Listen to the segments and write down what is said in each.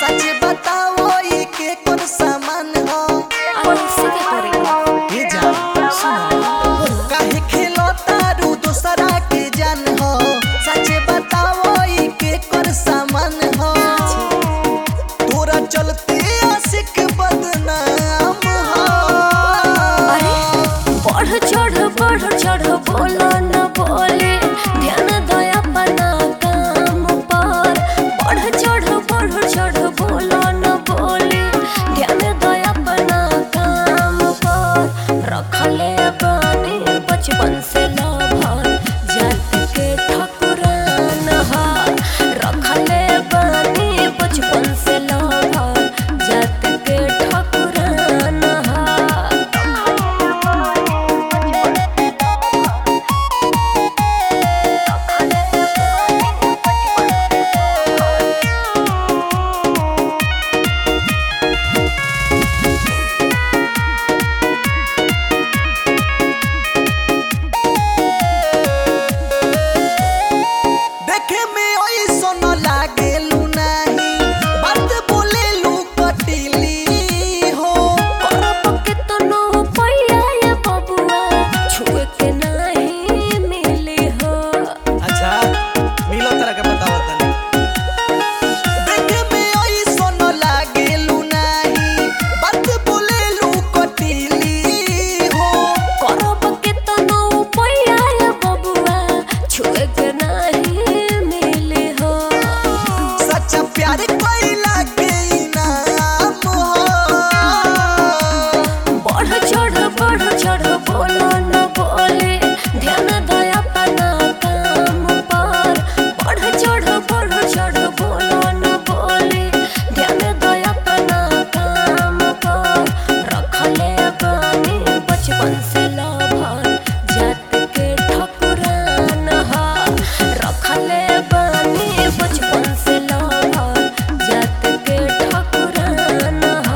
सच बताओ ई के कोन सामान हो कैसे के करी ये जा सुनो काहे खेलो तारू दूसरा के जान हो सच बताओ ई के कोन सामान हो तोरा चलते आशिक बदनाम हो अरे बढ़ चढ़ बढ़ चढ़ बोलो न बोले ध्यान दया अपना काम पर बढ़ चढ़ बढ़ चढ़ बोलो न बोले ध्यान दया अपना काम पर रखले बानी बचपन से लभर जात के ठकुरान हा रखले बानी बचपन से लभर जात के ठकुरान हा देखे में ऐसन लागेलू नाही बात बोलेलू कटिली हो करब के तनो पैया ये बबुआ छुए के नहीं मिली हो अच्छा मिलो तरह के बताओ तनी देखे में ऐसन लागेलू नाही बात बोलेलू कटिली हो करब के तनो पैया ये बबुआ छुए के नहीं मिली हो सच्चा प्यार कोइला के इनाम हो बढ़ चढ़ बढ़ चढ़ बोलो न बोले ध्यान दया अपना काम पर बढ़ चढ़ बढ़ चढ़ बोलो न बोले ध्यान दया अपना काम पर रखले बानी बचपन से लभर जात के ठकुरान हा रखले बानी बचपन से लभर जात के ठकुरान हा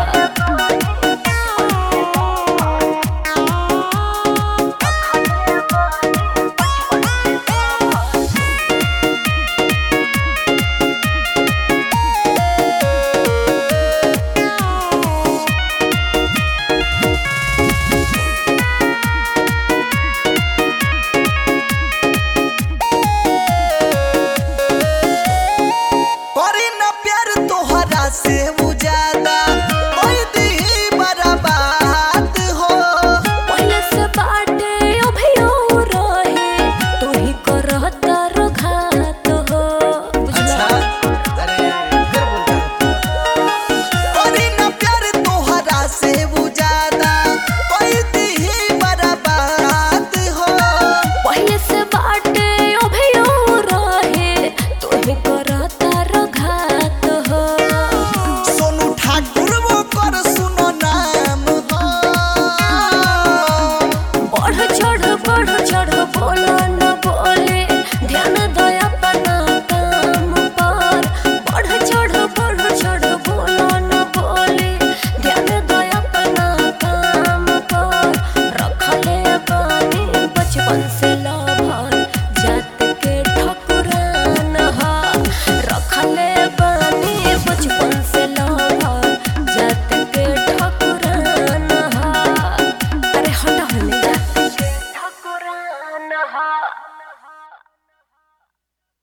करे ना प्यार तोहरा से उ ज्यादा कोई दी बर्बाद हो पहले से बाटे अभियो रहे तू ही करता रघात हो बुझला अरे फिर बोलता करे ना प्यार तोहरा से उ ज्यादा कोई दी बर्बाद हो पहले से बाटे अभियो रहे तू ही करता रघात हो सोनू ठाकुर वो कर सुनो नाम हो बढ़ चढ़ बढ़ चढ़ बोलो न बोले ध्यान दया अपना काम पर बढ़ चढ़ बढ़ चढ़ बोलो न बोले ध्यान दया अपना काम पर रखले बानी बचपन से लव